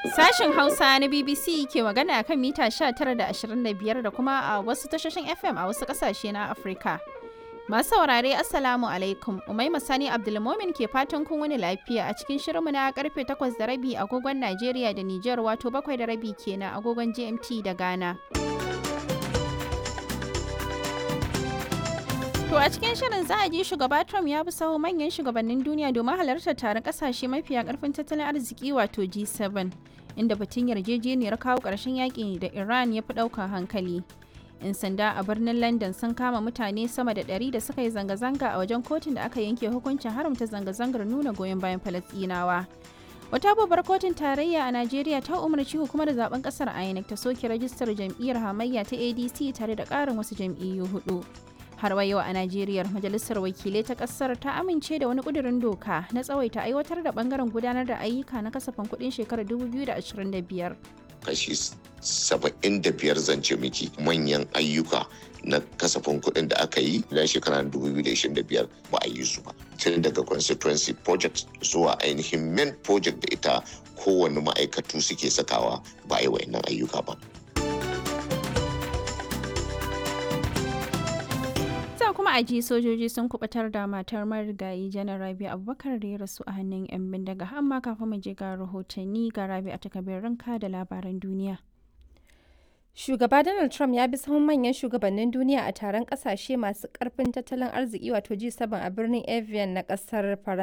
Sashen Hausa na BBC ke magana kan mita 19 da 25 da kuma a wasu tashoshin FM a wasu kasashe na Afirka. Masu saurare Assalamu alaikum, Umaima Sani Abdulmomin ke fatan kun wani lafiya a cikin shirinmu na karfe 8 da rabi agogon Najeriya da Nijar wato 7 da rabi kenan agogon GMT da Ghana. To a cikin shirin za a ji shugaba Trump ya bi sahu manyan shugabannin duniya domin halartar taron kasashe mafiya karfin tattalin arziki wato G7 inda batun yarjejeniyar kawo ƙarshen yaƙi da Iran ya fi ɗaukar hankali. 'Yan sanda a birnin London sun kama mutane sama da ɗari da suka yi zanga-zanga a wajen kotun da aka yanke hukuncin haramta zanga-zangar nuna goyon bayan Falasɗinawa. Wata babbar kotun tarayya a Najeriya ta umarci hukumar zaben kasar INEC ta soke rajistar jam'iyyar hamayya ta ADC tare da ƙarin wasu jam'iyyu hudu. har wa yau a Najeriya majalisar wakilai ta kasar ta amince da wani kudirin doka na tsawaita aiwatar da bangaren gudanar da ayyuka na kasafin kudin shekarar 2025. Kashi 75 zance miki manyan ayyuka na kasafin kuɗin da aka yi na shekarar 2025 ba a yi su ba. Tun daga constituency project zuwa ainihin main project da ita kowane ma'aikatu suke sakawa ba a yi wa'annan ayyuka ba. kuma a ji sojoji sun kubatar da matar marigayi janar rabi abubakar da ya rasu a hannun 'yan bindiga amma kafin mu je ga rahotanni ga rabi a takabirin ka da labaran duniya Shugaba Donald Trump ya bi sahun manyan shugabannin duniya a taron kasashe masu karfin tattalin arziki wato G7 a birnin Evian na kasar Faransa.